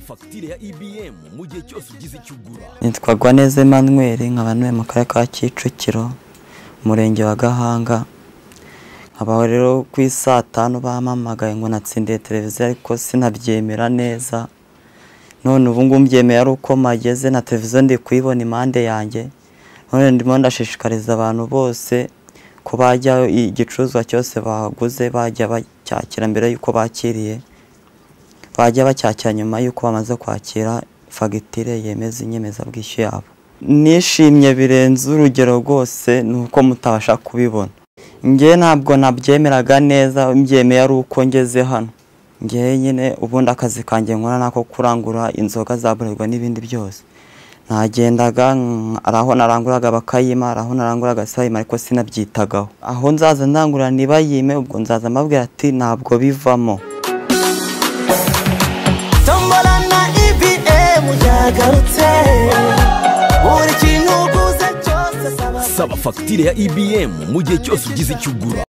fagitire ya EBM mu gihe cyose ugize icyo ugura nitwagwa neza Emmanuel nkaba ntuye mu karere ka Kicukiro umurenge wa Gahanga nkaba rero ku isaa tanu bampamagaye ngo natsindiye televiziyo ariko sinabyemera neza none ubu ngubu mbyemeye ari uko mageze na televiziyo ndi kuyibona impande yanjye none ndimo ndashishikariza abantu bose ko bajya igicuruzwa cyose baguze bajya bacyakira mbere y'uko bakiriye bajya bacyakira nyuma y'uko bamaze kwakira fagitire yemeza inyemezabwishyu yabo nishimye birenze urugero rwose ni uko mutabasha kubibona njye ntabwo nabyemeraga neza mbyemeye ari uko ngeze hano ngewe nyine ubundi akazi kanjye nkora ni ako kurangura inzoga za burerwa n'ibindi byose nagendaga hari aho naranguraga bakayima hari aho naranguraga sayima ariko sinabyitagaho aho nzaza ndangurura ntibayime ubwo nzaza mbabwira ati ntabwo bivamo tombora na EBM yagarutse buri kintu uguze cyose saba saba fagitire ya EBM mu gihe cyose ugize icyo ugura